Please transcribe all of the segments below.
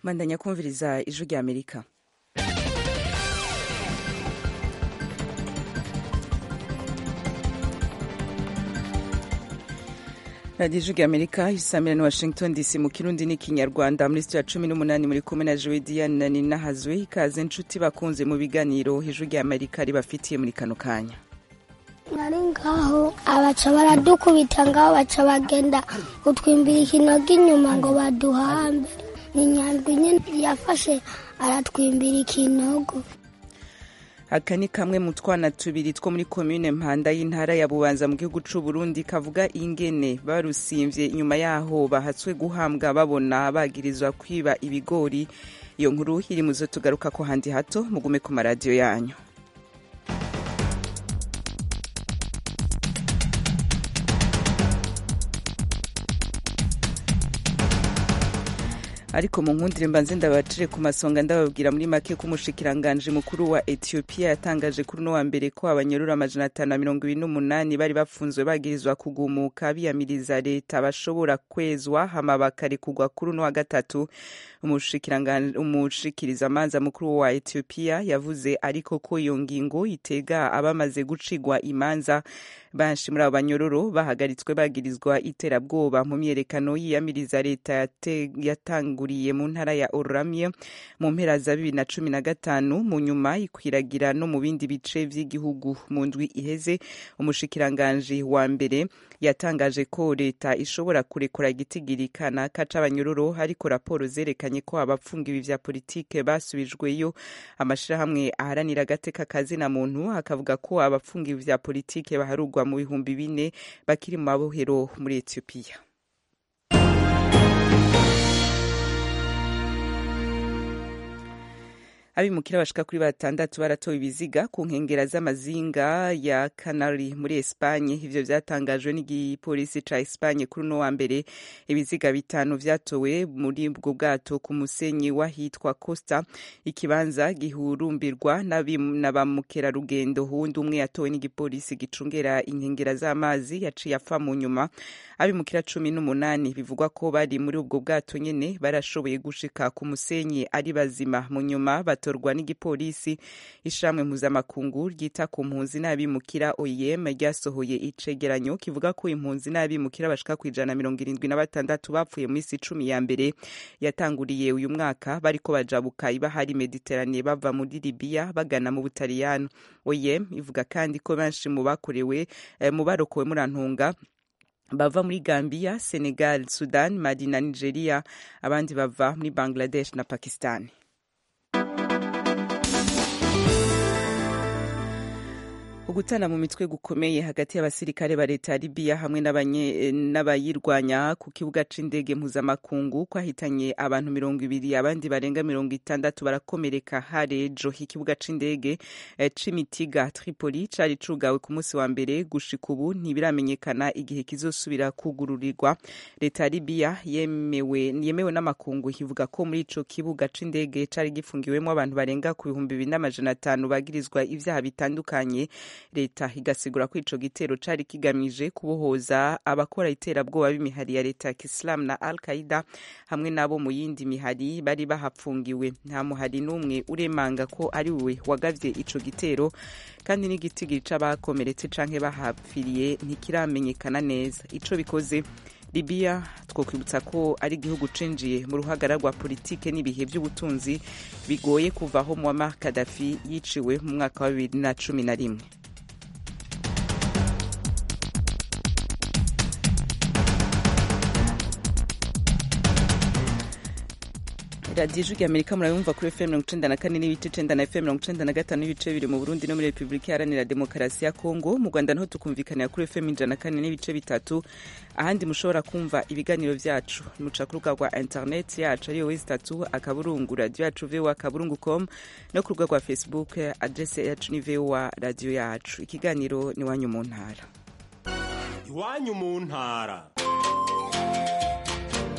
bandanya kumviriza ijwi rya amerika radiyo ijwi rya amerika isamira ni washington dc mu kirundi n'ikinyarwanda muri sitiyo ya cumi n'umunani muri kumwe na jowe diane na nina hazwe ikaze inshuti bakunze mu biganiro ijwi rya amerika ribafitiye muri kano kanya nari ngaho abaca baradukubita ngaho baca bagenda kutwimbira ikinogo inyuma ngo baduhambe ni nyandwi nyine yafashe aratwimbira ikinogo aka ni kamwe mu twana tubiri two muri komine mpanda y'intara ya bubanza mu gihugu c'u Burundi kavuga ingene barusimvye inyuma yaho bahatswe guhambwa babona bagirizwa kwiba ibigori iyo nkuru iri muzo tugaruka ko handi hato mugume ku maradiyo yanyu ariko mu nkundire mbanze ndabacire ku masonga ndababwira muri make ko umushikiranganje mukuru wa Ethiopia yatangaje kuri uno wa mbere ko abanyorora amajana atanu na mirongo ibiri n'umunani bari bafunzwe bagirizwa kugumuka biyamiriza leta bashobora kwezwa hama bakarekurwa kuri uno wa gatatu umushikirizamanza mukuru wa Ethiopia yavuze ariko ko iyo ngingo itega abamaze gucigwa imanza benshi muri abo banyororo bahagaritswe bagirizwa iterabwoba mu myerekano yiyamiriza leta yatanguriye mu ntara ya Oromia mu mpera za bibiri na cumi na gatanu mu nyuma ikwiragira no mu bindi bice vy'igihugu mu ndwi iheze umushikiranganji wa mbere yatangaje ko leta ishobora kurekura igitigiri kanaka c'abanyororo ariko raporo zerekanye ko abapfungiwe vya politike basubijweyo amashirahamwe aharanira agateka kazina muntu akavuga ko abapfungiwe vya politike baharugwa mu bihumbi bine bakiri mu mabohero muri Ethiopia abimukira bashika kuri batandatu baratowe ibiziga ku nkengera z'amazinga ya Canary muri Espanye ivyo vyatangajwe n'igipolisi ca Espanye kuri uno wa mbere ibiziga bitanu vyatowe muri ubwo bwato ku musenyi wahitwa Costa ikibanza gihurumbirwa na ba mukerarugendo hundi umwe yatowe n'igipolisi gicungera inkengera z'amazi yaciye apfa mu nyuma abimukira cumi n'umunani bivugwa ko bari muri ubwo bwato nyene barashoboye gushika ku musenyi ari bazima mu nyuma batorwa n'igipolisi ishamwe mpuzamakungu ryita ku mpunzi n'abimukira OIM ryasohoye icegeranyo kivuga ko impunzi n'abimukira bashika ku ijana mirongo irindwi na batandatu bapfuye mu isi cumi ya mbere yatanguriye uyu mwaka bariko bajabuka ibahari Mediterane bava muri Libya bagana mu Butaliyano OIM ivuga kandi ko benshi mu bakorewe eh, mu barokowe muri Antunga bava muri Gambia, Senegal, Sudan, Mali na Nigeria abandi bava muri Bangladesh na Pakistan. ugutana mu mitwe gukomeye hagati y'abasirikare ba leta ya Libya hamwe n'abayirwanya ku kibuga c'indege mpuzamakungu kwahitanye abantu mirongo ibiri abandi barenga mirongo itandatu barakomereka harejo ikibuga c'indege eh, c'imitiga Tripoli cari cugawe ku munsi wa mbere gushika ubu ntibiramenyekana igihe kizosubira kugururirwa leta ya Libya yemewe yemewe n'amakungu ivuga ko muri ico kibuga c'indege cari gifungiwemo abantu barenga ku bihumbi bibiri n'amajana atanu bagirizwa ivyaha bitandukanye leta igasigura ko ico gitero cari kigamije kubohoza abakora iterabwoba b'imihari ya leta ya Kisilamu na Al Qaida hamwe nabo mu yindi mihari bari bahapfungiwe nta muhari n'umwe uremanga ko ari we wagavye ico gitero kandi n'igitigiri c'abakomeretse canke bahapfiriye ntikiramenyekana neza ico bikoze Libya twokwibutsa ko ari igihugu cinjiye mu ruhagara rwa politike n'ibihe by'ubutunzi bigoye kuvaho Muammar Gaddafi yiciwe mu mwaka wa bibiri na cumi na rimwe radiyo ijwi rya amerika murabumva kuri fm mirongo icenda na kane n'ibice icenda na fm mirongo icenda na gatanu n'ibice bibiri mu burundi no muri repubulika iharanira demokarasi ya kongo mu rwanda niho tukumvikanira kuri fm ijana na kane n'ibice bitatu ahandi mushobora kumva ibiganiro vyacu muca ku rubuga rwa internet yacu ariyo wezi tatu akaburungu radiyo yacu voa akaburungu com no ku rubuga rwa facebook adrese yacu ni voa radiyo yacu ikiganiro ni wanyu mu ntara iwanyu mu ntara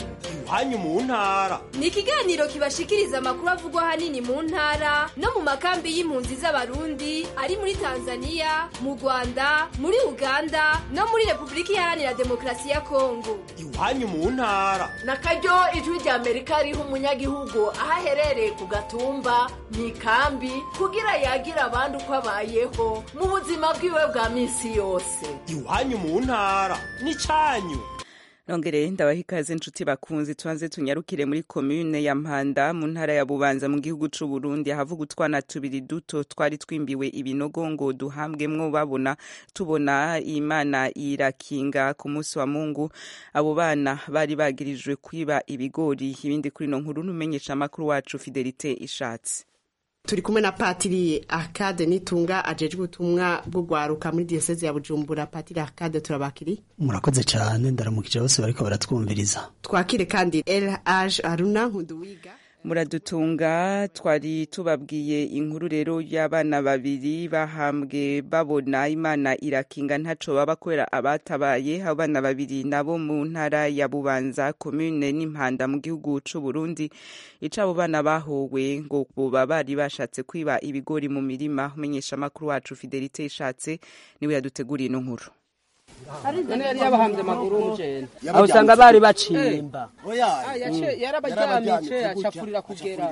iwanyu mu ntara ni ikiganiro kibashikiriza amakuru avugwa ahanini mu ntara no mu makambi y'impunzi z'abarundi ari muri tanzania mu rwanda muri uganda no muri repubulika iharanira demokarasi ya kongo iwanyu mu ntara na karyo ijwi rya amerika riha umunyagihugu aho aherereye ku gatumba mu ikambi kugira yagira abandi uko abayeho mu buzima bwiwe bwa minsi yose iwanyu mu ntara n'icyanyu nongere ndabaha ikaze inshuti bakunzi tubanze tunyarukire muri komune ya mpanda mu ntara ya bubanza mu gihugu c'u Burundi ahavuga utwana tubiri duto twari twimbiwe ibinogo ngo duhambwemwo babona tubona imana irakinga ku munsi wa mungu abo bana bari bagirijwe kwiba ibigori ibindi kuri no nkuru numenyesha amakuru wacu fidelite ishatse turi kumwe na patiri akade nitunga ajejwe ubutumwa bwo gwaruka muri diyoseze ya bujumbura patiri akade turabakiri murakoze cyane ndaramukije bose bariko baratwumviriza twakire kandi el age aruna nkunduwiga muradutunga twari tubabwiye inkuru rero y'abana babiri bahambwe babona imana irakinga ntaco baba kubera abatabaye abana babiri nabo mu ntara ya bubanza komune n'impanda mu gihugu c'u Burundi ico abo bana bahowe ngo boba bari bashatse kwiba ibigori mu mirima umenyesha amakuru wacu Fidelite ishatse niwe yaduteguriye ino nkuru none yari yabahamvye amaguru umujene aho usanga bari bacimba yarabaryamice acafurira kugera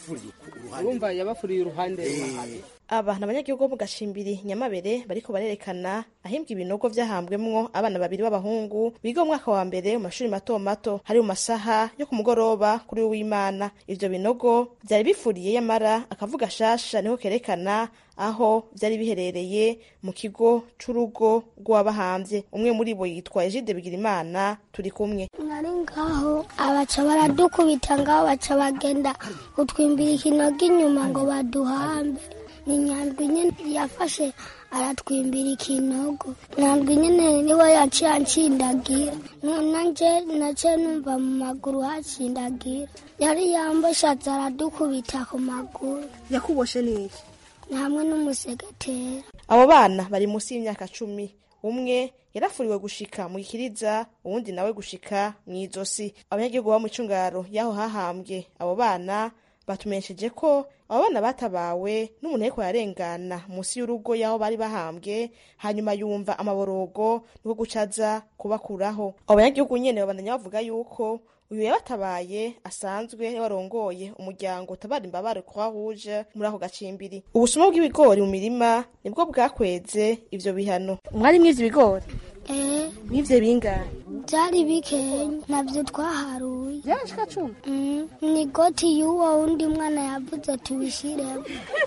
urumva yabafuriye uruhande aba ni abanyagihugu bo mu gashimbiri nyamabere bariko barerekana ahimbwa ibinogo vyahambwemwo abana babiri b'abahungu biga mu mwaka wa mbere mu mashuri mato mato hari mu masaha yo ku mugoroba kuri w'imana ivyo binogo vyari bifuriye yamara akavuga shasha niho kerekana aho vyari biherereye mu kigo c'urugo rw'abahambye umwe muri bo yitwa Egide Bigirimana turi kumwe nari ngaho abaca baradukubita ngaho baca bagenda kutwimbira ikinogo inyuma ngo baduhambe ni nyandwi nyene yafashe aratwimbira ikinogo nyandwi nyene niwe yaciye ancindagira nanje naciye numva mu maguru hacindagira yari yamboshatse aradukubita ku maguru yakuboshe niki hamwe n'umusegetera abo bana bari munsi y'imyaka cumi umwe yarafuriwe gushika mu gikiriza uwundi nawe gushika mu izosi abanyagihugu ba mu icungaro y'aho hahambwe abo bana batumenyesheje ko abo bana batabawe n'umuntu ariko yarengana munsi y'urugo y'aho bari bahambwe hanyuma yumva amaborogo niko gucaza kubakuraho abo banyagihugu nyene babandanya bavuga yuko uyu yabatabaye asanzwe warongoye umuryango utabara imbabare croix rouge muri ako gacimbiri ubusuma bw'ibigori mu mirima nibwo bwakweze ivyo bihano mwari mwivyo ibigori eh mwivyo bingahe byari bikenya navyo twaharuye byashika cumi ni goti y'uwo wundi mwana yavuze tubishiremo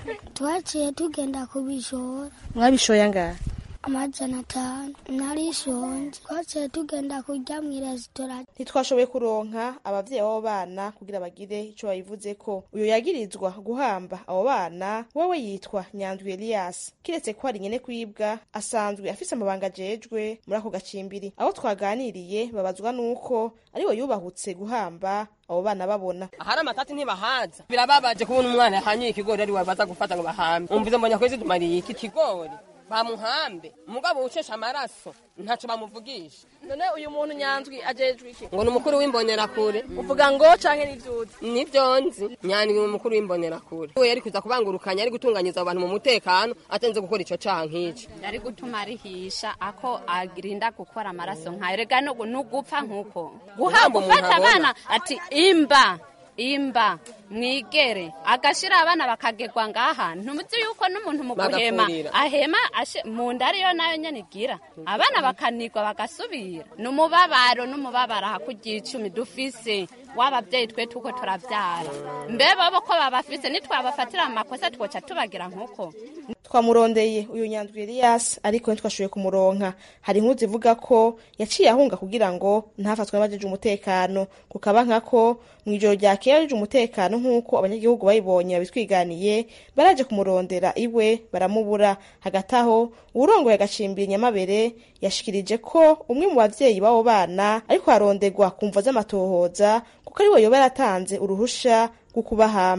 twaciye tugenda kubishora mwabishoye angahe amajana atanu narishonje twaciye tugenda kurya mu resitora ntitwashoboye kuronka abavyeyi b'abo bana kugira bagire ico babivuzeko uyu yagirizwa guhamba abo bana wewe yitwa nyandwi elias kiretse ko hari nyene kwibwa asanzwe afise amabanga ajejwe muri ako gacimbiri abo twaganiriye babazwa n'uko ariwe yubahutse guhamba abo bana babona ahari amatati ntibahaza birababaje kubona umwana yahanyiye ikigori ari baza gufata ngo bahambe umvize mbonye kwezi tumariye iki kigori bamuhambe umugabo ucesha amaraso ntaco bamuvugisha none uyu muntu nyanzwi ajejwe iki ngo ni umukuru w'imbonerakure uvuga ngo canke n'ivyuzi nivyo nzi nyandwi ni umukuru w'imbonerakure we yari kuza kubangurukanya ari gutunganyiza abo bantu mu mutekano atenze gukora ico caha nk'ico yari gutuma arihisha ako agirinda gukora amaraso nkayo rega no nugupfa nk'uko guha Guhamba umuntu gufata abona. abana ati imba imba mwigere agashira abana bakagegwa ngaha ntumuzi yuko n'umuntu mu guhema Bagafurira. ahema ashe- mu nda ariyo nayo nyene igira abana bakanigwa bagasubira n'umubabaro n'umubabaro hakurya icumi dufise w'abavyeyi twe tuko turavyara mbe bobo ko babafise nitwabafatira amakosa twoca tubagira nk'uko twamurondeye uyu nyandwi Elias ariko ntitwashoboye kumuronka hari inkuru zivuga ko yaciye ahunga kugira ngo ntafatwe n'abajeje umutekano kukaba nkako mu ijoro ryakeye abajeje umutekano nk'uko abanyagihugu bayibonye babitwiganiye baraje kumurondera iwe baramubura hagati aho uwurongoye agacimbira nyamabere yashikirije ko umwe mu bavyeyi b'abo bana ariko arondegwa ku mvo z'amatohoza kuko ari we yoba yaratanze uruhusha rwo kubahamba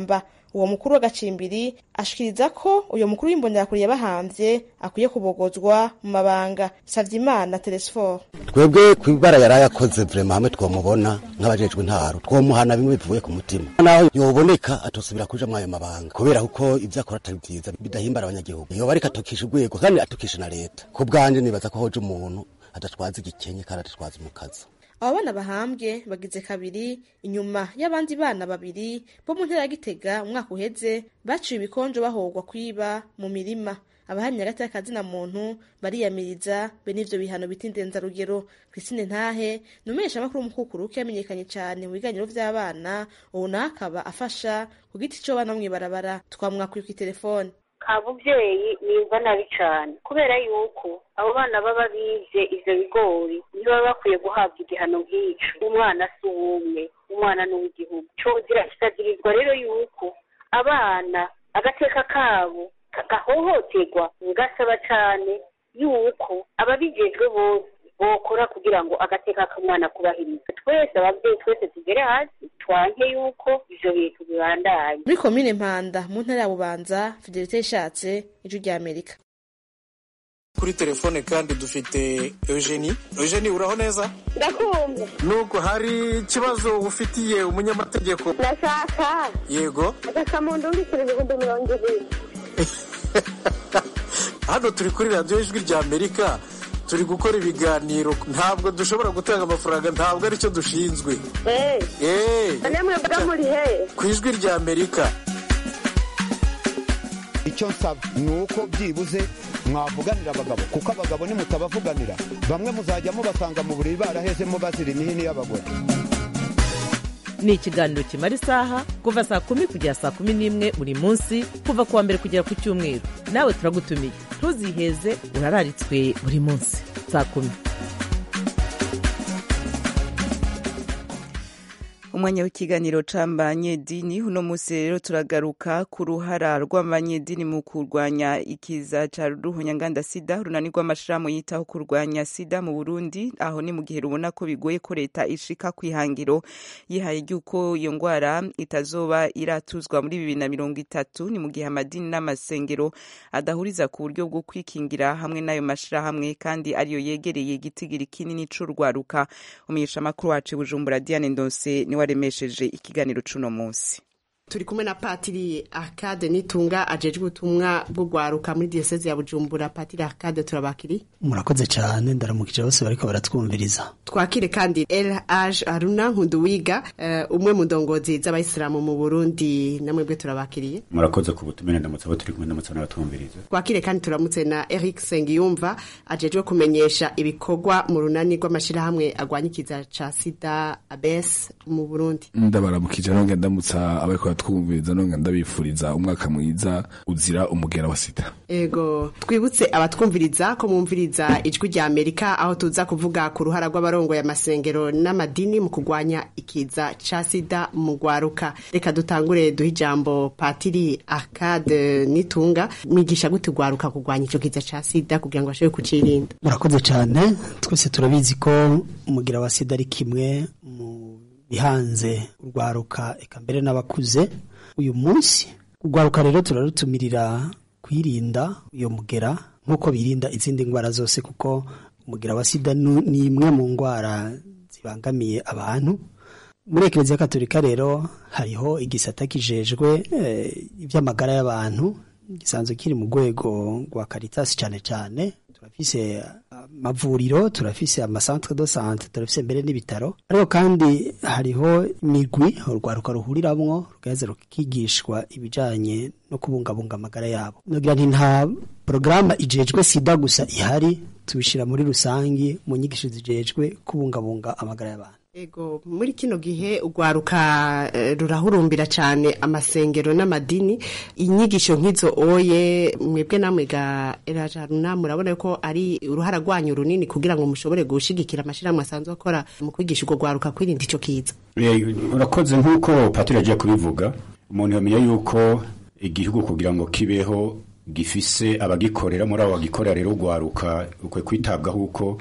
uwo mukuru w'agacimbiri ashikiriza ko uyo mukuru w'imbonerakure yabahamvye akwiye kubogozwa mu mabanga savyimana telesfor twebwe kwibara yari yakoze vrema hamwe twomubona nk'abajejwe intaro twomuhana bimwe bivuye ku mutima naho yoboneka atosubira kuja mwayo mabanga kubera kuko ivyo akora atari vyiza bidahimbara abanyagihugu yoba ariko atukisha urwego kandi atukisha na leta ku bwanje nibaza ko hoje umuntu adatwaza igikenye kandi adatwaza umukazi abo bana bahambwe bagize kabiri inyuma y'abandi bana babiri bo mu ntera ya gitega umwaka uheze baciwe ibikonjo bahogwa kwiba mu mirima abahamya hagati y'akazina muntu bariyamiriza be n'ivyo bihano bita indenzarugero christine ntahe ni umumenyeshamakuru w'umukukuruke yamenyekanye cane mu biganiro vy'abana ubu nawe akaba afasha ku giti co bana mw'ibarabara twamwakwiye kw'itelefone kabuvyeyi nimva nabi cane kubera yuko abo bana baba bize ivyo bigori ntibaba bakwiye guhabwa igihano nk'ico umwana si uwumwe umwana ni uw'igihugu cozira kikagirizwa rero yuko abana agateka kabo gahohoterwa ngasaba cane yuko ababijejwe bose bokora kugira ngo agateka k'umwana kubahirizwe twese abavyeyi twese tugere hasi twanke yuko ivyo bintu bibandanye muri komine mpanda mu ntara ya bubanza fidelite ishatse ijwi rya amerika kuri telefone kandi dufite eugenie eugenie uraho neza ndakumva nuko hari ikibazo ufitiye umunyamategeko ndashaka yego agakamuntu mbikira ibihumbi mirongo ibiri hano turi kuri radiyo ijwi rya amerika turi gukora ibiganiro ntabwo dushobora gutanga amafaranga ntabwo aricyo dushinzwe eee namwe mba muri he ku ijwi rya amerika icyo nsaba ni uko byibuze mwavuganira abagabo kuko abagabo nimutabavuganira bamwe muzajya mubasanga mu buriri barahezemo bazira imihini y'abagore ni ikiganiro kimara isaha kuva saa kumi kugera saa kumi n'imwe buri munsi kuva ku wa mbere kugera ku cyumweru nawe turagutumiye ntuziheze urararitswe buri munsi saa kumi umwanya w'ikiganiro c'abanyedini uno musi rero turagaruka ku ruhara rw'abanyedini mu kurwanya ikiza ca ruhonyanganda sida urunani rw'amashirahamwe yitaho kurwanya sida mu burundi aho ni mu gihe rubona ko bigoye ko leta ishika kwihangiro yihaye ry'uko iyo ngwara itazoba iratuzwa muri bibiri na mirongo itatu ni mu gihe amadini n'amasengero adahuriza ku buryo bwo kwikingira hamwe n'ayo mashirahamwe kandi ariyo yegereye igitigiri kinini c'urwaruka umunyeshamakuru wacu bujumbura diane ndonse niwe waremesheje ikiganiro c'uno munsi turi kumwe na patiri akade nitunga ajejwe ubutumwa bwo gwaruka muri diyoseze ya bujumbura patiri akade turabakiri murakoze cyane ndaramukije bose bariko baratwumviriza twakire kandi elhaj aruna nkunduwiga uh, umwe mu ndongozi z'abayisilamu mu burundi namwe bwe turabakiriye murakoze ku butumire ndamutse abo turi kumwe ndamutse n'abatwumviriza twakire kandi turamutse na eric sengiyumva ajejwe kumenyesha ibikorwa mu runani rw'amashirahamwe agwanya ikiza ca sida abes mu burundi ndabaramukije nonge ndamutsa abariko twumviriza nonga ndabifuriza umwaka mwiza uzira umugera wa sida ego twibutse abatwumviriza ko mwumviriza ijwi rya amerika aho tuza kuvuga ku ruhara rw'abarongo y'amasengero n'amadini mu kurwanya ikiza ca sida mu gwaruka reka dutangure duhe ijambo patiri akade nitunga mwigisha gute gwaruka kurwanya ico kiza ca sida kugira ngo bashobore kucirinda murakoze cyane twese turabizi ko umugira wa sida ari kimwe mu bihanze urwaruka eka mbere n'abakuze uyu munsi urwaruka rero turarutumirira kwirinda uyo mugera nk'uko birinda izindi ndwara zose kuko umugera wa sida ni imwe mu ndwara zibangamiye abantu muri ekereziya katolika rero hariho igisata kijejwe iby'amagara y'abantu gisanzwe kiri mu rwego rwa karitasi cyane cyane turafise amavuriro turafise amasantre de sante turafise mbere n'ibitaro ariko kandi hariho imigwi urwaruka ruhuriramwo rugaheza rukigishwa ibijanye no kubungabunga amagara yabo nogira nti nta porogaramu ijejwe sida gusa ihari tubishira muri rusangi mu nyigisho zijejwe kubungabunga amagara y'abantu Ego muri kino gihe urwaruka uh, rurahurumbira cyane amasengero n'amadini inyigisho nk'izo oye mwebwe namwe ga erajaruna murabona ko ari uruhara rwanyu runini kugira ngo mushobore gushigikira amashirahamwe asanzwe akora mu kwigisha urwo rwaruka kwirinda ico kiza urakoze nk'uko patiri agiye kubivuga umuntu yamenya yuko igihugu kugira ngo kibeho gifise abagikorera muri abo bagikorera rero urwaruka ukwe kwitabwaho uko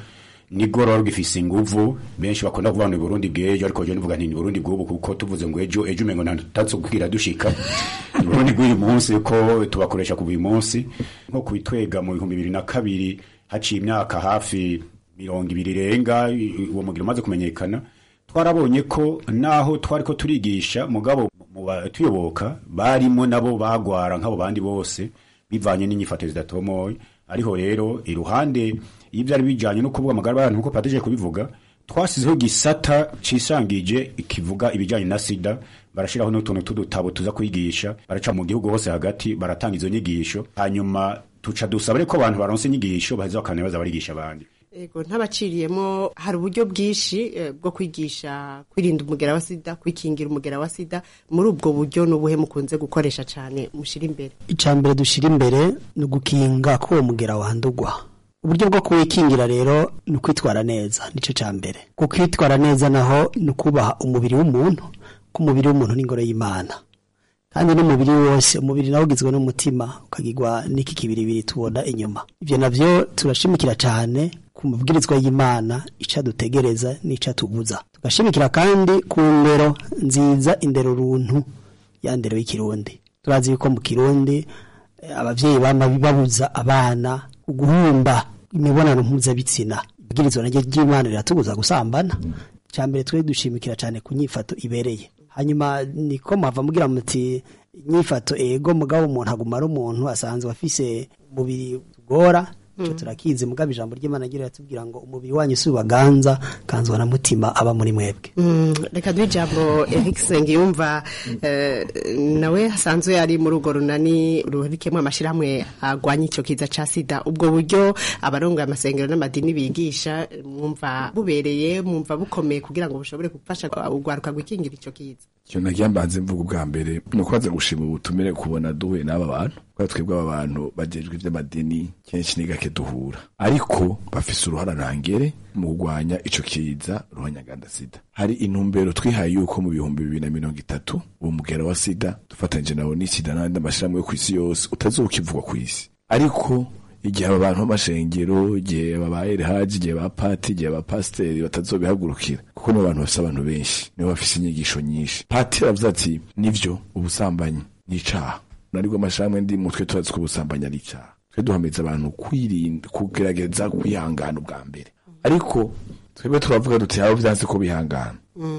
nigoro rugifise inguvu benshi bakunda kuvuga ngo ni Burundi bw'ejo ariko je nivuga nti ni Burundi bw'ubu kuko tuvuze ngo ejo ejo umengo ntatso kugira dushika ni Burundi bw'uyu munsi ko tubakoresha kuva uyu munsi nko kubitwega mu bihumbi bibiri na kabiri haciye imyaka hafi mirongo ibiri irenga uwo mugira umaze kumenyekana twarabonye ko naho twari ko turigisha mugabo mu batuyoboka barimo nabo bagwara nk'abo bandi bose bivanye n'inyifato zidatomoye ariho rero iruhande y'ivyari bijanye no kuvuga amagara y'abantu nkuko patije kubivuga twasizeho gisata cisangije kivuga ibijanye na sida barashiraho n'utuntu tudutabo tuza kwigisha baraca mu gihugu hose hagati baratanga izo nyigisho hanyuma tuca dusaba ko abantu baronse inyigisho baheza bakane baza barigisha abandi Ego ntabaciriyemo hari uburyo bwinshi eh, bwo kwigisha kwirinda umugera wa sida kwikingira umugera wa sida muri ubwo buryo n'ubuhe mukunze gukoresha cyane mushira imbere icya mbere dushyira imbere ni ugukinga ko uwo mugera wandugwa uburyo bwo kuwikingira rero ni ukwitwara neza nicyo cya mbere kukwitwara neza naho ni ukubaha umubiri w'umuntu ko umubiri w'umuntu ni ingoro y'imana kandi n'umubiri wose umubiri nawo ugizwe n'umutima ukagirwa n'iki kibiribiri tubona inyuma ibyo nabyo turashimikira cyane ku mabwirizwa y'imana icyo dutegereza n'icyo tubuza tugashimikira kandi ku ndero nziza indero runtu ya ndero y'ikirundi turazi yuko mu kirundi eh, abavyeyi bama babuza abana guhumba imibonano mpuzabitsina ibwirizwa naryo ry'imana riratubuza gusambana cya mbere twe dushimikira cyane ku nyifato ibereye hanyuma niko mwava mugira muti inyifato ego mugabo umuntu aguma ari umuntu asanzwe afise umubiri tugora ico turakizi mugabo ijambo ry'imana agira ratubwira ngo umubiri wanyu si ubaganza kanzwa na mutima aba muri mwebwe Mm, reka duhe ijambo Eric Sengiyumva eh, nawe asanzwe ari muri urwo runani ruhurikiyemo amashyirahamwe agwanya icyo kiza ca sida ubwo buryo abarongoye amasengero n'amadini bigisha mwumva bubereye mwumva bukomeye kugira ngo bushobore gufasha urwaruka gukingira icyo kiza ikintu nagira mbanze mvuga ubwa mbere ni ukubanza gushima ubutumire kubona duhuye n'aba bantu kubera twebwe aba bantu bajejwe iby'amadini kenshi ni gake duhura ariko bafise uruhara ntangere mu kurwanya ico kiza ruhanyaganda sida hari intumbero twihaye yuko mu bihumbi bibiri na mirongo itatu uwo mugera wa sida dufatanyije nawo n'isida n'andi amashyirahamwe yo ku isi yose utazokivugwa ku isi ariko igihe aba bantu b'amashengero igihe babaye haji igihe ba pati igihe ba pasiteri batazobihagurukira kuko nibo bantu bafise abantu benshi nibo bafise inyigisho nyinshi pati aravuze ati nivyo ubusambanyi ni icaha naribwo amashirahamwe ndi mutwe turazi ko ubusambanyi ari icaha twe duhamiriza abantu kwirinda kugerageza kwihangana ubwa mbere ariko twebwe turavuga duti abo vyanse ko bihangana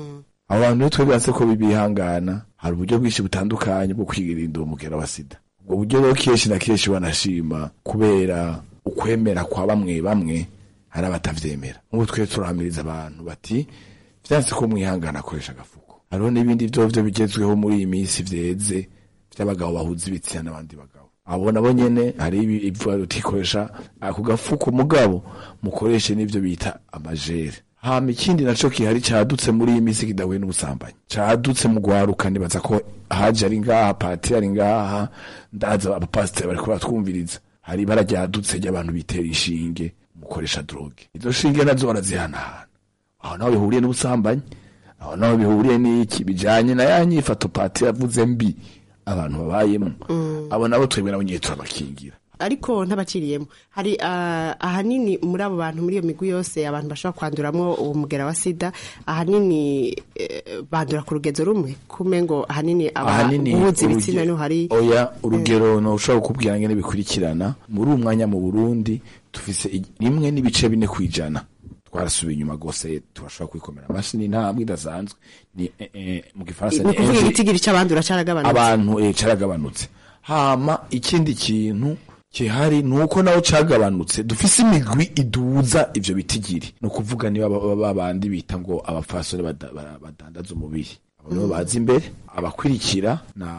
abo bantu rero twebwe vyanse ko bibihangana hari uburyo bwinshi butandukanye bwo kwirinda uwo mugera wa sida ubwo buryo rero kenshi na kenshi banashima kubera ukwemera kwa bamwe bamwe hari abatavyemera nk'ubu twe turahamiriza abantu bati vyanse ko mwihangana akoresha agafuko hariho n'ibindi vyovyo bigezweho muri iyi minsi vyeze vy'abagabo bahuza ibitsina n'abandi bagabo abo nabo nyene hari ibi- ivuga utikoresha ako gafuko mugabo mukoreshe n'ivyo bita amajere hama ikindi naco kihari cadutse muri iyi minsi kidahuye n'ubusambanyi cadutse mu gwaruka nibaza ko haje ari ngaha pati ari ngaha ndaza abapasiteri bariko baratwumviriza hari ibara ryadutse ry'abantu bitera inshinge mukoresha droge izo shinge nazo barazihanahana aho naho bihuriye n'ubusambanyi aho naho bihuriye n'iki bijanye na ya nyifato pati yavuze mbi abantu babayemo abo nabo twebwe nabo nyine turabakingira ariko ntabaciriyemo hari ah, ahanini muri abo bantu muri iyo migwi yose abantu bashobora kwanduramo uwo mugera wa sida ahanini eh, bandura ku rugezo rumwe kume ngo ahanini ahanini abahuza ibitsina uruge- niho hari oya urugero no ushobora kukubwira ngene bikurikirana muri uwo mwanya mu Burundi tufise i- rimwe n'ibice bine kwijana twarasubiye inyuma gose turashobora kwikomera amashyi ni intambwe idasanzwe ni eh, eh, mu gifaransa ni ukuvuga enje- igitigiri c'abandura caragabanutse abantu eh, caragabanutse hama ikindi kintu kihari ni uko naho cagabanutse dufise imigwi iduza ivyo bitigiri ni ukuvuga niba ba- ba bandi bita ngo abapfasoni bada- bara- badandaza umubiri abo nibo baza imbere abakurikira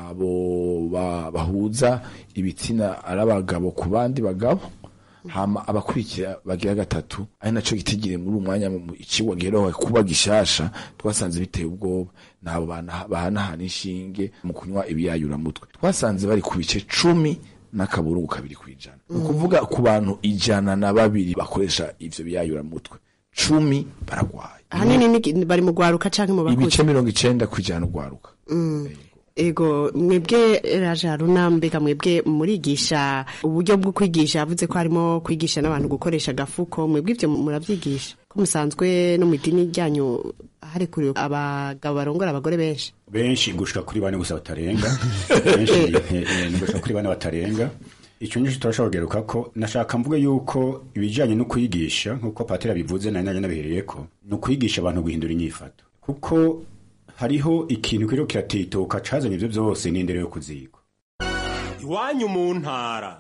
nabo ba- bahuza ibitsina ari abagabo ku bandi bagabo hama abakurikira bagira gatatu ari naco gitigire muri umwanya mu- icigwa giheruka kuba gishasha twasanze biteye ubwoba nabo bana- bahanahana inshinge mu kunywa ibiyayuramutwe twasanze bari ku bice cumi n'akaburungu kabiri kwijana ni ukuvuga ku bantu ijana na babiri bakoresha ivyo biyayuramutwe cumi baragwaye ahanini ni- bari mu gwaruka canke mu bakuze ibice mirongo icenda kwijana ugwaruka Mm. ego mwebwe raje haruna mbega mwebwe murigisha uburyo bwo kwigisha yavuze ko harimo kwigisha n'abantu gukoresha agafuko mwebwe ibyo murabyigisha ko musanzwe no mu idini ryanyu harekuriwe abagabo barongora abagore benshi benshi gushika kuri bane gusa batarenga benshi eh, eh, ni gushika kuri bane batarenga icyo nyinshi turashobora kugeruka ko nashaka mvuge yuko ibijyanye no kwigisha nk'uko patera bivuze nari nanjye nabihereye ko ni ukwigisha abantu guhindura inyifato kuko hariho ikintu kiriko kiratituka cazanye ivyo vyose n'indero yo kuzigwa iwanyu mu ntara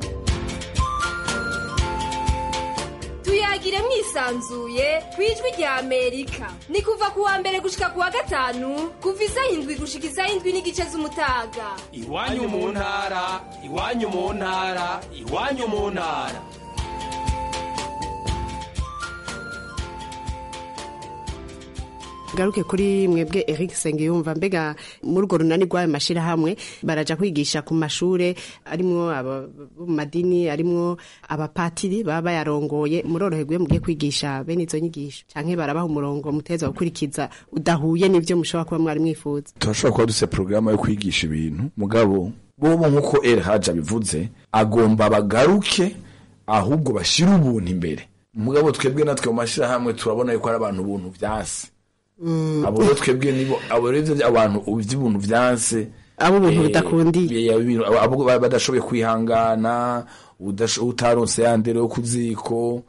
tuyagire mwisanzuye ku ijwi rya amerika ni kuva ku wa mbere gushika ku wa gatanu kuva isaha indwi gushika isaha indwi n'igice z'umutaga iwanyu mu ntara iwanyu mu ntara iwanyu mu ntara garuke kuri mwebwe Eric Sengiyumva mbega muri urwo runani rw'ayo mashirahamwe baraja kwigisha ku mashure arimwo aba bo mu madini arimwo abapatiri baba bayarongoye muroroherwe mugiye kwigisha bene izo nyigisho canke barabaha umurongo muteza gukurikiza udahuye n'ivyo mushobora kuba mwari mwifuza turashobora kuba dufite porogaramu yo kwigisha ibintu mugabo bobo nk'uko el haji abivuze agomba bagaruke ahubwo bashyire ubuntu imbere mugabo twebwe natwe mu mashyirahamwe turabona yuko ari abantu ubuntu vyase abo rero twebwe nibo abo rero ivyo abantu ivy'ubuntu vyanse abo ubuntu eh, budakundiye eh, ibintu- abo- abo ba- badashoboye kwihangana udasho- utaronse ya ndero yo ku ziko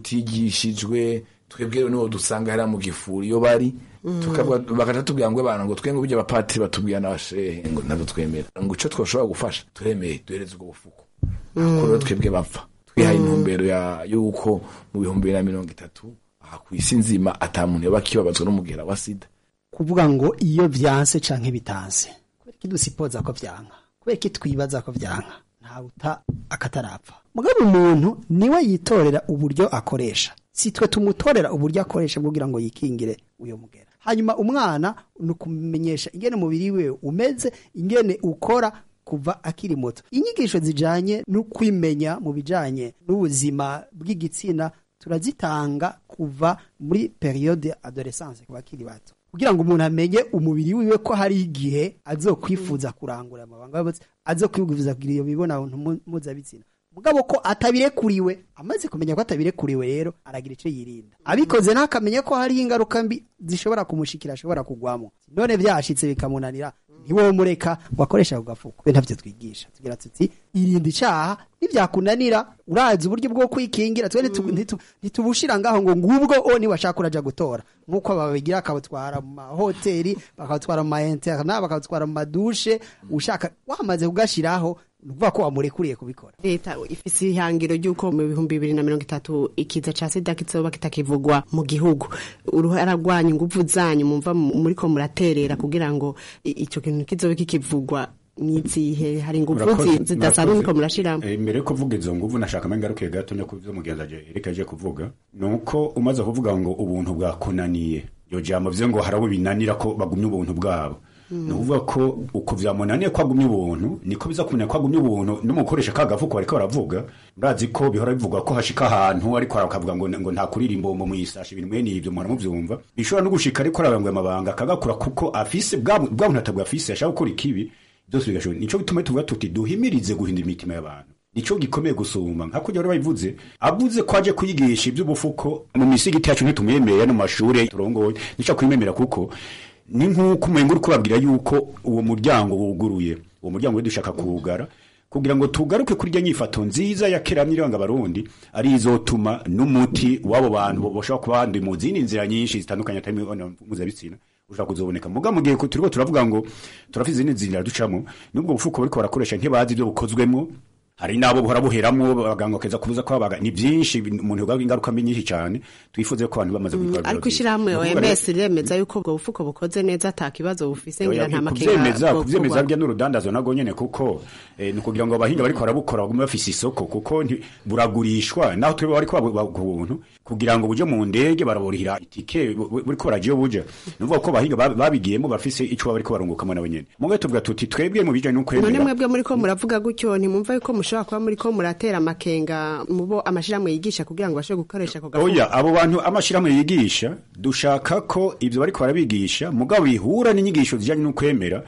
utigishijwe twebwe rero nibo dusanga hariya mu gifuri iyo bari Mm. tukavuga- bagaca tubwira ngo bana ngo twe ngo burya abapatiri batubwira n'abashehe ngo ntabwo twemera ngo ico twoshobora gufasha turemeye duhereze ubwo bufuko ako rero twebwe bapfa twihaye intumbero ya yuko mu bihumbi bibiri na mirongo itatu aha ku isi nzima ata muntu yoba akibabazwa n'umugera wa sida kuvuga ngo iyo vyanse canke bitanse kubera iki dusipoza ko vyanka kubera iki twibaza ko vyanka ntawuta akatarapfa mugabo umuntu niwe yitorera uburyo akoresha si twe tumutorera uburyo akoresha kugira ngo yikingire uyo mugera hanyuma umwana ni ukumenyesha ingene umubiri we umeze ingene ukora kuva akiri muto inyigisho zijanye no kwimenya mu bijanye n'ubuzima bw'igitsina turazitanga kuva muri periode adolescence ku bakiri bato kugira ngo umuntu amenye umubiri wiwe ko hari igihe azokwifuza kurangura amabanga y'abatsi azokwifuza kugira iyo mibonano mpu- mpuzabitsina mugabo ko atabirekuriwe amaze kumenya ko atabirekuriwe rero aragira icyo yirinda abikoze ntakamenya ko hariho ingaruka mbi zishobora kumushikira ashobora kugwamo none byashitse bikamunanira ntiwomureka ngo akoreshe ako gafuko we ntavyo twigisha tugira tuti irinda icaha nivyakunanira urazi uburyo bwo kwikingira twe ntitu- ntitu- ntitubushira ngaho ngo ngubwo o niwashaka uraja gutora nk'uko babigira akabutwara mu mahoteli bakabutwara mu mainterne bakabutwara mu madushe ushaka wamaze kugashiraho ni ukuvuga ko wamurekuriye kubikora leta ifise ihangiro ry'uko mu bihumbi bibiri na mirongo itatu ikiza ca sida kizoba kitakivugwa mu gihugu uruhara rwanyu inguvu zanyu mumva mu- muriko muraterera kugira ngo i- ico kintu kizobe kikivugwa nizihe hari inguvu Murakoze- zi- zidasanzwe murakoze. muriko murashiramo Eh, mbere yo kuvuga izo nguvu nashaka mbe ngaruke gato no kuvyo mugenzi aje Eric aje kuvuga nuko umaze kuvuga ngo ubuntu bwakunaniye yo jambo vyo ngo harabo binanira ko bagumye ubuntu bwabo ni ukuvuga ko uko vyamunaniye ko agumye ubuntu niko biza kumenya ko agumye ubuntu no mu gukoresha ka gafuko bariko baravuga murazi ko bihora bivugwa ko hashika ahantu ariko akavuga ngo ngo nta kuririmbo mu muyisasha ibintu mwene ivyo muhora muvyumva bishobora no gushika ariko arabangwa amabanga akagakura kuko afise bwa bwa buntu atabwa afise ashaka gukora ikibi byose bigashoboka nico gituma tuvuga tuti duhimirize guhindura imitima y'abantu nico gikomeye gusumba nka kujya bari babivuze avuze ko aje kuyigisha iby'ubufuko mu misigiti yacu ntitumwemerera no mu mashuri turongoye nico kwimemera kuko ni nk'uko umenga uri kubabwira yuko uwo muryango wuguruye uwo muryango we dushaka kuwugara kugira ngo tugaruke kuri iryo nyifato nziza ya kera n'iranga abarundi ari izotuma n'umuti w'abo bantu bashobora kuba bandi mu zindi nzira nyinshi zitandukanye atari imibonano mpuzabitsina ushobora kuzoboneka muga mu gihe turiko turavuga ngo turafite izindi nzira ducamo n'ubwo bufuko bariko barakoresha ntibazi ibyo bukozwemwo hari nabo buhora buheramwo abaganga bakeza kubuza ko abaga ni byinshi umuntu yogaga ingaruka mbi nyinshi cyane twifuze ko abantu bamaze kubikora ariko ishirahamwe OMS riremeza yuko ubwo bufuko bukoze neza ata kibazo bufise ngira nta makenga kuvyemeza bwo kuvyemeza kugwa. bya n'urudandazo nago nyene kuko eh, ni kugira ngo abahinga bariko barabukora bagume bafise isoko kuko nti- buragurishwa naho twe bariko babu- ku buntu kugira ngo buje mu ndege baraburihira itike bu- bu- buriko baragiye buja nuvuga ko abahinga bab- babigiyemo bafise ico baba bariko barungukamo nabo nyene mugabo tuvuga tuti twebwe mu bijanye none n'ukwemera mwebwe muriko muravuga gutyo ntimwumva yuko mushobora kuba muriko muratera amakenga mubo amashirahamwe yigisha kugira ngo bashobore gukoresha ako gafuko oya abo bantu amashirahamwe yigisha dushaka ko ivyo bariko barabigisha mugabo bihura n'inyigisho zijanye n'ukwemera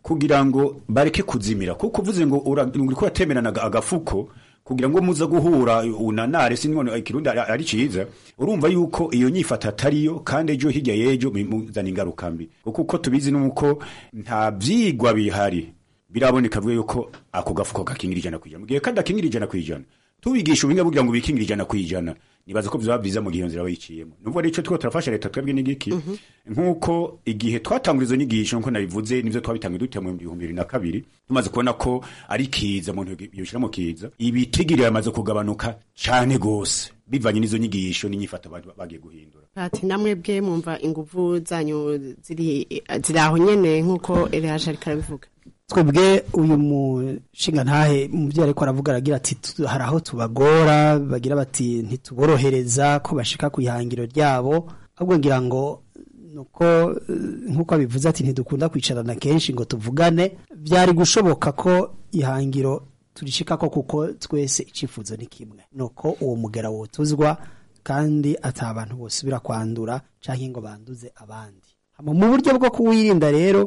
kugira ngo bareke kuzimira kuko uvuze ngo ura- uriko uratemerana aga- agafuko kugira ngo muza guhura unanare sinone ikirundi ari- ari ciza urumva yuko iyo nyifata atariyo kandi ejo hirya y'ejo bimuzana ingaruka mbi kuko uko tubizi nuko nta vyigwa bihari biraboneka vuga yuko ako gafuko gakingira ijana ku ijana mu gihe kandi akingira ijana ku ijana tubigisha ubuhinga kugira ngo bikingira ijana ku ijana nibaza ko vyaba vyiza mu gihe iyo nzira bayiciyemo nubwo ari ico turiko turafasha leta twebwe n'igiki nk'uko igihe twatangura izo nyigisho nkuko nabivuze nivyo twabitangiye dute mu bihumbi bibiri na kabiri tumaze kubona ko ari kiza umuntu yoshira mu kiza ibitigiri yamaze kugabanuka cane gose bivanye n'izo nyigisho n'inyifata ba- bagiye guhindura ati namwe bwe mwumva inguvu zanyu ziri ziri aho nyene nk'uko Eliyaje ariko arabivuga twebwe uyu mushinga ntahe umubyeyi ariko aravuga aragira ati "Tu- hari aho tubagora bagira bati ntituborohereza ko bashika ku ihangiro ryabo ahubwo ngira ngo nuko eh, nk'uko abivuze ati ntidukunda kwicarana kenshi ngo tuvugane byari gushoboka ko ihangiro turishikako kuko twese icifuzo ni kimwe nuko uwo mugera wotuzwa kandi ata abantu bosubira kwandura canke ngo banduze abandi Hama mu buryo bwo kuwirinda rero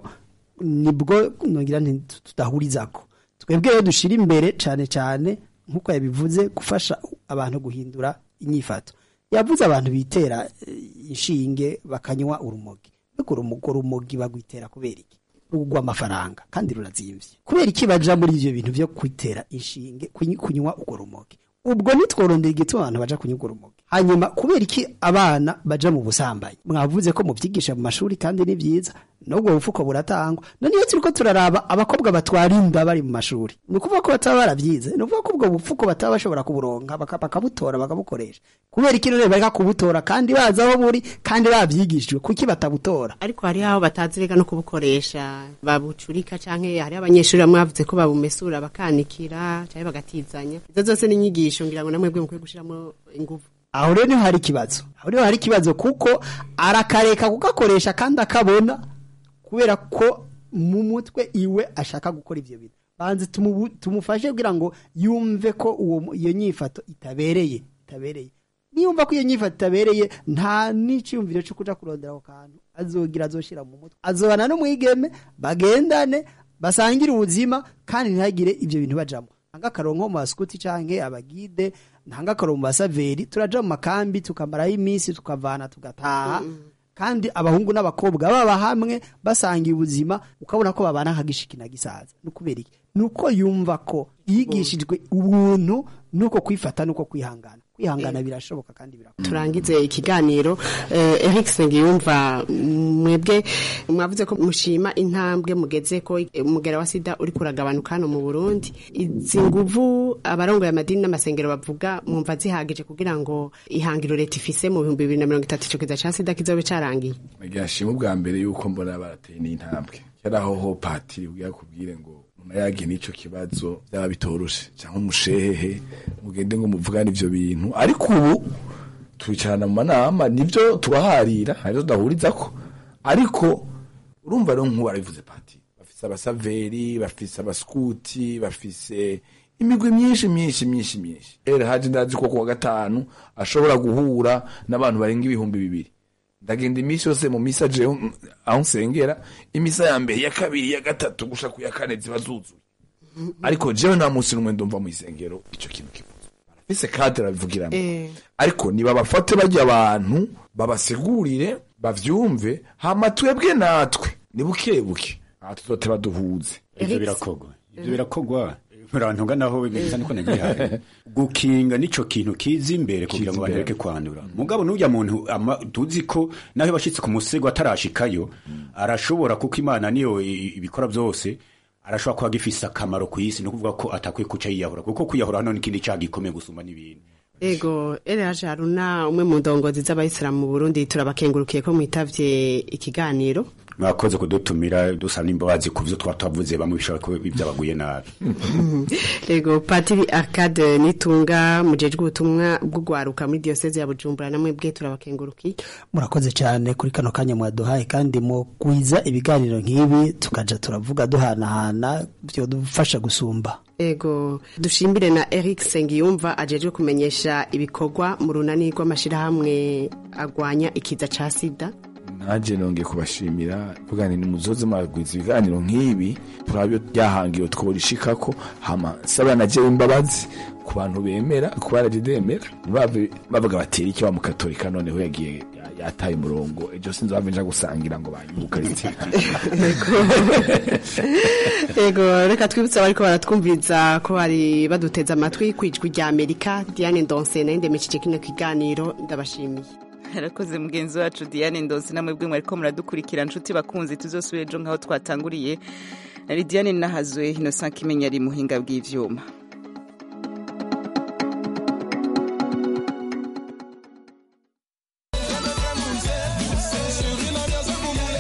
nibwo ngira nti tudahurizako twebwe rero dushira imbere cane cane nk'uko yabivuze gufasha abantu guhindura inyifato yavuze abantu bitera eh, inshinge bakanywa urumogi ariko urumogi urumogi bagwitera kubera iki rugwa amafaranga kandi rurazimvye kubera iki baja muri ivyo bintu vyo kwitera inshinge kuny- kunywa urwo rumogi ubwo nitworondera igituma abantu baja kunywa urwo rumogi hanyuma kubera iki abana baja mu busambanyi mwavuze ko muvyigisha mu mashuri kandi ni vyiza nubwo bufuko buratangwa none iyo turiko turaraba abakobwa batwara inda bari mu mashuri ni ukuvuga ko bataba baravyize ni ukuvuga ko ubwo bufuko bataba bashobora kuburonka baka- bakabutora bakabukoresha kubera iki rero bareka kubutora kandi bazi aho buri kandi bavyigishijwe kuki batabutora ariko hari aho batazi rega no kubukoresha babucurika canke hari abanyeshuri bamwe bavuze ko babumesura bakanikira canke bagatizanya izo zose ni inyigisho ngira ngo namwe bwe mukwiye gushiramo inguvu aho rero niho hari ikibazo aho rero hari ikibazo kuko arakareka kugakoresha kandi akabona kubera ko mu mutwe iwe ashaka gukora ivyo bintu banze tumubu- tumufashe kugira ngo yumve ko uwo mu- iyo nyifato itabereye itabereye niyumva ko iyo nyifato itabereye nta n'iciyumviro cyo kuja kurondera ako kantu azogira azoshira mu mutwe azobana n'umwigeme bagendane basangire ubuzima kandi ntihagire ivyo bintu bajamo ntanga akaronko mu baskuti canke abagide ntanga akaronko mu basaveri turaja mu makambi tukamarayo iminsi tukavana tugataha kandi abahungu n'abakobwa baba hamwe basangiye ubuzima ukabona ko babana nk'agishiki na gisaza ni ukubera iki ni uko yumva ko yigishijwe ubuntu nuko kwifata nuko kwihangana kwihangana birashoboka kandi birakora turangize ikiganiro eh, Eric Sengiyumva mwebwe mwavuze ko mushima intambwe mugeze ko eh, umugera wa sida uri kuragabanuka hano mu Burundi izi nguvu abarongoye amadini n'amasengero bavuga mwumva zihagije kugira ngo ihangiro leta ifise mu bihumbi bibiri na mirongo itatu ico kiza ca sida kizobe carangiye nagira nshima ubwa mbere yuko mbona barateye n'intambwe yari aho ho patiri ubwira kubwire ngo munayage n'ico kibazo byaba bitoroshe cyangwa umushehehe mugende ngo muvugane ivyo bintu ariko ubu twicarana mu manama nivyo turaharira harizo tudahurizako ariko urumva rero nk'ubu arabivuze patiri bafise abasaveri bafise abaskuti bafise imigwi myinshi myinshi myinshi myinshi era haje ndazi ko kuwa gatanu ashobora guhura n'abantu barenga ibihumbi bibiri ndagenda iminsi yose mu misa jewe mm, aho nsengera imisa ya mbere ya kabiri ya gatatu gusha ku ya kane ziba zuzuye ariko jewe nta munsi n'umwe ndumva mu isengero ico kintu kivuze barafise kadre babivugiramo ariko nibabafate bajya abantu babasigurire bavyumve hama twebwe natwe ni buke buke aha tuzote baduhuze ivyo birakogwa ivyo birakogwa murantunga naho bisa niko nagihaye gukinga nico kintu kiza imbere kugira ngo bareke kwandura mugabo n'urya muntu ama- tuzi ko naho bashitse ku musego atarashikayo arashobora kuko imana niyo i- ibikora byose arashobora kuba gifise akamaro ku isi no kuvuga ko atakwiye kuca yiyahura kuko kwiyahura hano n'ikindi cyaha gikomeye gusumba n'ibindi Ego Eliyaje Haruna umwe mu ndongozi z'abayisilamu mu Burundi turabakengurukiye ko mwitavye ikiganiro mwakoze kudutumira dusaba n'imbabazi ku byo twatavuze bamwe bishobora kuba byabaguye nabi Ego Patiri Arcade Nitunga mujejwe ubutumwa bw'ugwaruka muri diocese ya Bujumbura namwe bwe turabakengurukiye murakoze cyane kuri kano kanya mwaduhaye kandi mu kwiza ibiganiro nk'ibi tukaja turavuga duhanahana byodufasha gusumba Ego dushimire na Eric Sengiyumva ajejwe kumenyesha ibikorwa mu runani rw'amashirahamwe agwanya ikiza ca sida naje nongeye kubashimira kugira ni muzoze mwagwiza ibiganiro nk'ibi turabyo byahangiwe tworishikako hama saba naje imbabazi ku bantu bemera ku baraje demera bave bavuga batera iki wa mukatolika noneho yagiye ya- yataye umurongo ejo sinzi bave nja gusangira ngo banyuka Ego reka twibutse abariko baratwumviriza ko bari baduteze amatwi kwijwi rya Amerika Diane Ndonse na ndemesheje kino kiganiro ndabashimiye harakoze mugenzi wacu diane ndonse namwe bwe mwariko muradukurikira nshuti bakunzi tuzosubire ejo nk'aho twatanguriye na lidiane nahazwe innocent kimenya ari muhinga bw'ivyuma